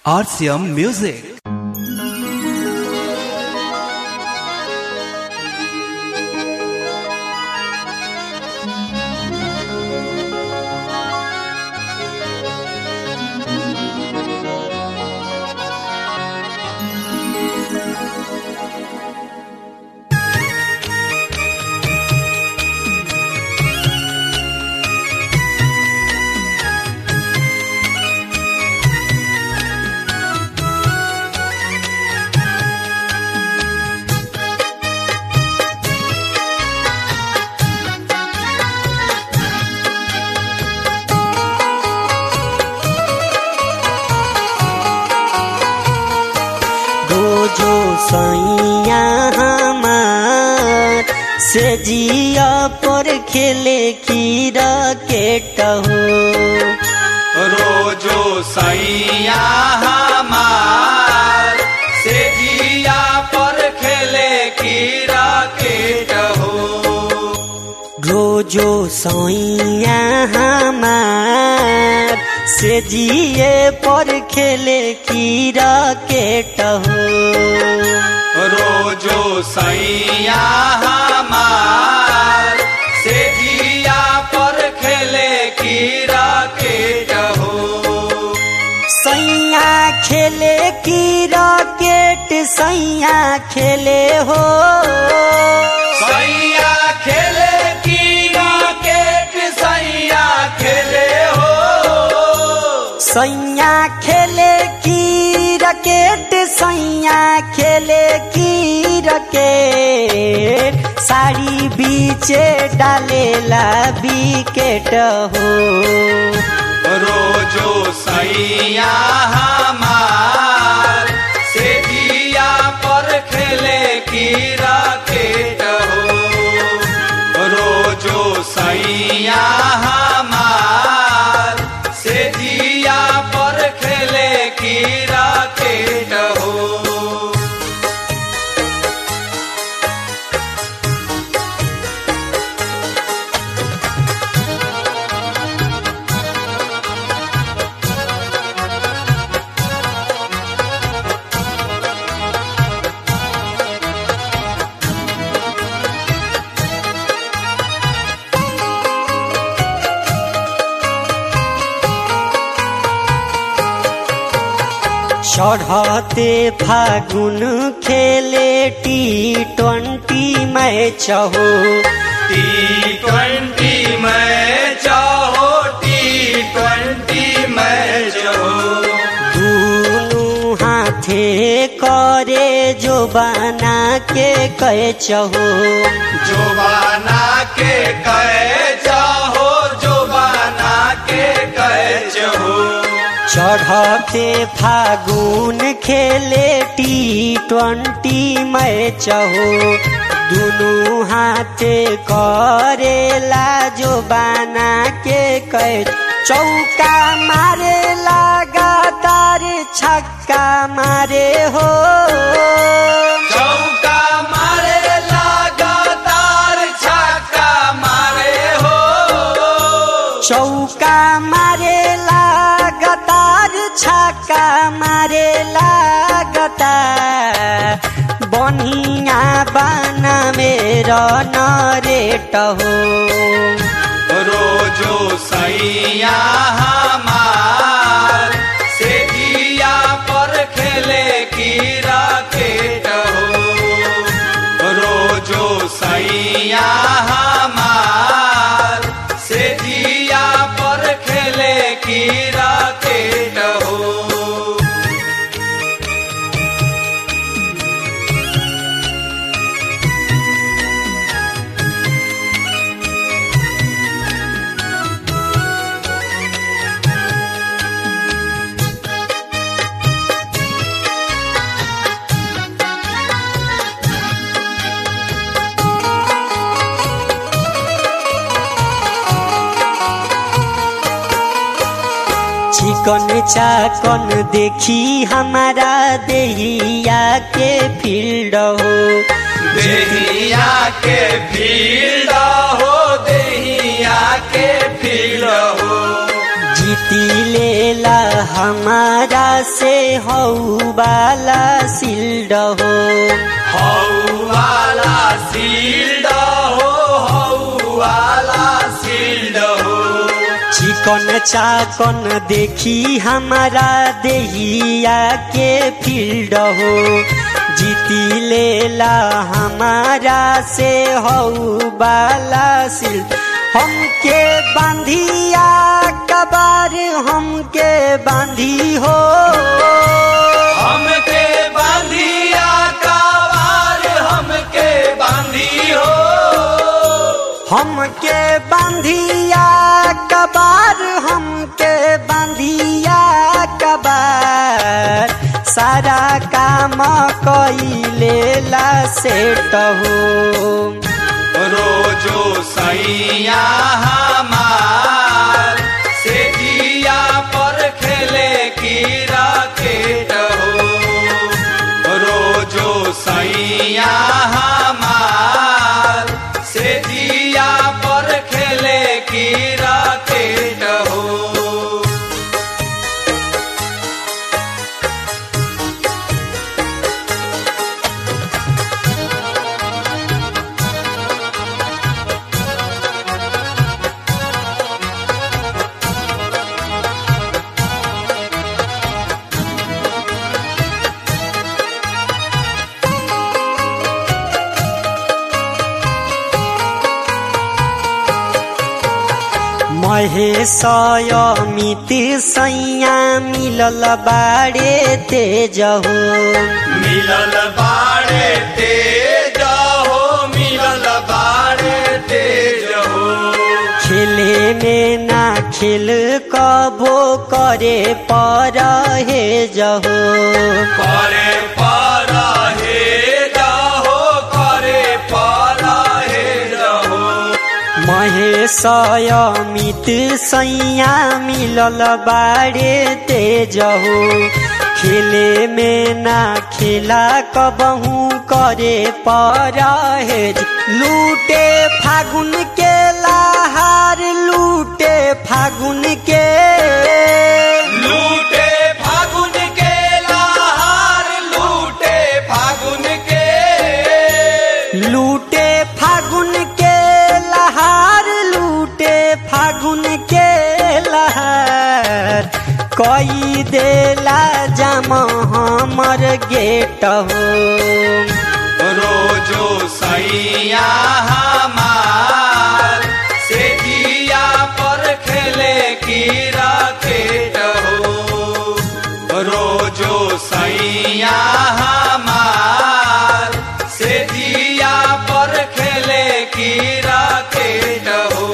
RCM Music. गोजो सैया हमार से जिया पर खेले कीरा केटहो रोजो सैया हमार से जिया पर खेले कीरा केट हो रोजो सैया हमार से जिए पर खेले कीरा केटहो रोजो सैया हमार से जिया पर खेले कीरा केट हो सैया खेले की रॉकेट सैया खेले हो सैया खेले कीरा केट सैया खेले हो सैया खेले की रकेट सैया खेले की रकेट साड़ी बीचे डालेला विकेट हो रोजो सैया हमार से दिया पर खेले की राकेट हो रोजो सैया हमार से दिया पर खेले की राकेट हो चढ़ते फागुन खेले टी ट्वेंटी मैच हो टी ट्वेंटी मैच हो टी ट्वेंटी मैच हो दुनु हाथे करे जो बना के कैच हो जोबाना के कैच हो जोबाना के कैच हो चढ़ते फागुन खेले टी ट्वेंटी मैच हो दुनु हाथे करेला जो बना के कैच चौका मारे लगातार छक्का मारे हो चौका मारे लगातार छक्का मारे हो चौका मारे लगातार छक्का मारे लगातार बनिया बना मेरा नरेट हो रोजो सैया हमार से दिया पर खेले की राकेट हो रोजो सैया हमार से दिया पर खेले की राकेट हो चिकन चाकन देखी हमारा देहिया के फील्ड हो देहिया के फील्ड हो देहिया के फील्ड हो जीती लेला हमारा से हऊ वाला सिल्ड हो हौ वाला सील्ड हो हौ वाला सील्ड हो चिकन चाकन देखी हमारा देहिया के फील्ड हो जीती लेला हमारा से हऊ बाला सिल हमके बांधिया कबार हमके बांधी हो हमके बांधिया कावार हमके बांधी हो हमके बांधिया कबार हमके बांधिया कबार सारा काम कइलेला सेट हो रोजो सैया हमार से दिया पर खेले की राकेट हो रोजो सैया हमार से दिया पर खेले की राकेट हो महेश अमित सैया मिलल बाड़े तेज हो मिलल बाड़े तेज हो मिलल बाड़े तेज हो खेले में ना खेल कबो करे पर हे जहो करे पारा हे जाहो करे पारा हे जाहो महेश अमित सैया मिलल बाड़े तेज हो खेले में ना खेला कबहू करे पर हे लूटे फागुन के लहार लूटे फागुन के लूटे फागुन के लहार लूटे फागुन के लूटे फागुन के लहार लूटे फागुन के लहार कई देला जम हमर गेट हो रोजो सैया हमार से दिया पर खेले की राकेट हो रोजो सैया हमार से दिया पर खेले की राकेट हो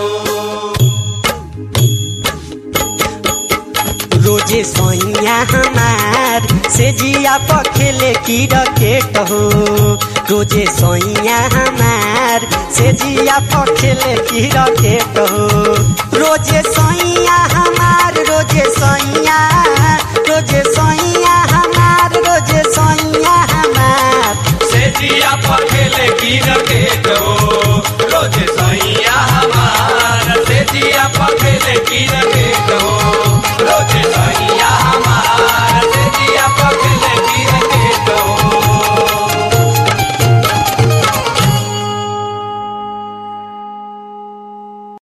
रोजे सैया हमार से जिया पखेले की रकेट हो रोजे सैया हमार से जिया पखेले की रकेट हो रोजे सैया हमार रोजे सैया रोजे सैया हमार रोजे सैया हमार से दिया पर खेले की राकेट हो रोज सैया हमार से दिया पर खेले की राकेट